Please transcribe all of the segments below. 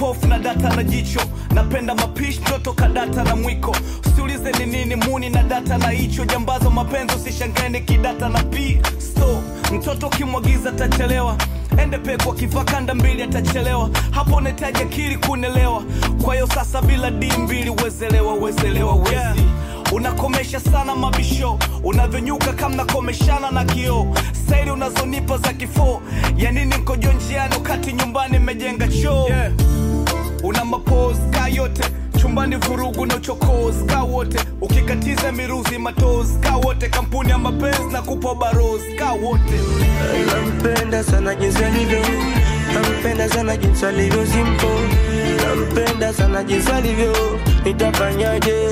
kipofu na data na jicho napenda mapishi mtoto kadata na mwiko usiulize ni nini muni na data na hicho jambazo mapenzi usishangane kidata na p sto mtoto ukimwagiza atachelewa ende pekwa kivaa kanda mbili atachelewa hapo unahitaji akili kunelewa kwa hiyo sasa bila d mbili wezelewa wezelewa wezi yeah. unakomesha sana mabisho unavyonyuka kama nakomeshana na kioo staili unazonipa za kifoo ya nini nkojo njiani wakati nyumbani mejenga choo yeah. una mapos ka yote chumbani vurugu na uchokozi ka wote ukikatiza miruzi matozi ka wote kampuni ya mapenzi na kupa barozi ka wote nampenda sana jinsi alivyo nampenda sana jinsi alivyo simpo nampenda sana jinsi alivyo nitafanyaje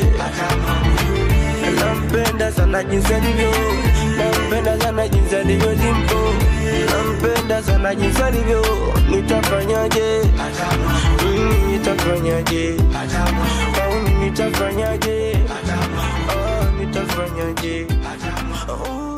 nampenda sana jinsi alivyo nampenda sana jinsi alivyo simpo nampenda sana jinsi alivyo nitafanyaje Mm, nitafanyaje Oh, nitafanyaje Oh, nitafanyaje Oh.